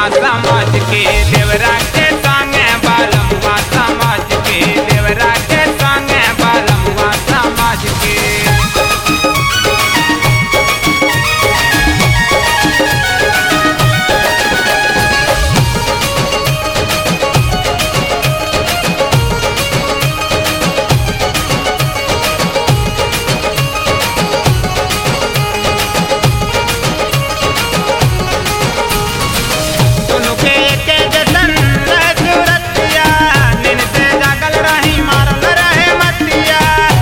समाज के देवरा के संगे बालमुआ समाज के देवरा के संगे बालमुआ समाज के दुनु के एके जैसन रहे सूरतिया नींद से जागल रही मारल रहे मतिया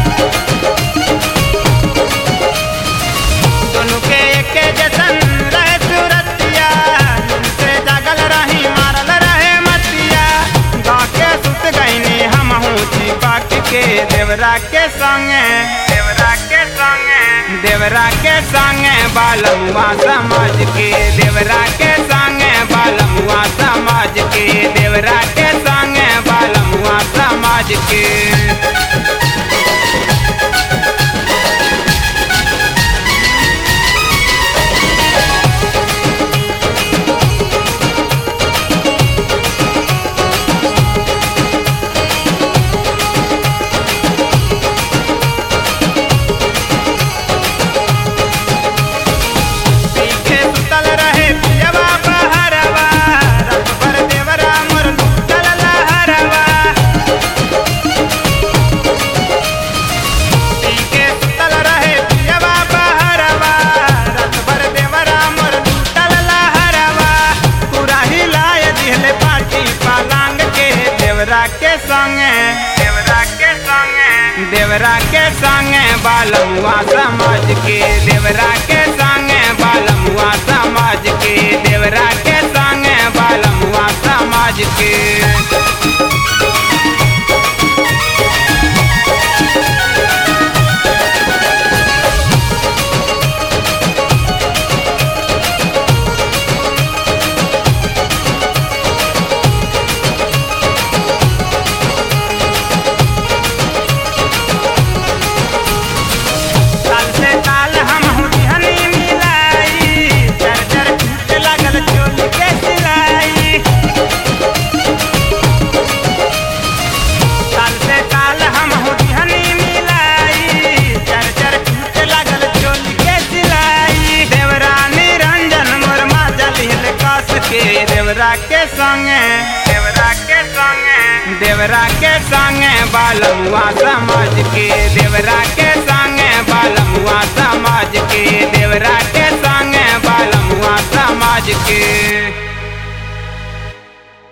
दुनु के एके जैसन रहे सूरतिया नींद से जागल रही मारल रहे मतिया गाके सुत गईनी हमहू छिपा के देवरा के संगे देवरा के संगे देवरा के संगे बालमुआ समाज के देवरा के संगे बालमुआ समाज के देवरा के संगे बालमुआ समाज के पीछे सुतल रहे पियवा बहरवा रात भर देवरा मोर लुटल लहरवा पीछे सुतल रहे पियवा बहरवा रात भर देवरा मोर लुटल लहरवा पूरा हिलाए दिहले पाटी पालांग के देवरा के संगे देवरा के संगे देवरा के संगे बालमुआ समाज के देवरा के संगे बालमुआ समाज के देवरा के संगे बालमुआ समाज के साल से साल हम हुलिहनी मिलाई चर चर टूट लागल चोली के सिलाई साल से साल हम हुलिहनी मिलाई चर चर टूट लागल चोली के सिलाई देवरा निरंजन मोर माजल हिल कस के देवरा के संगे देवरा के संगे देवरा के संगे बालमुआ समाज के देवरा के संगे बालमुआ समाज के देवरा के संगे बालमुआ समाज के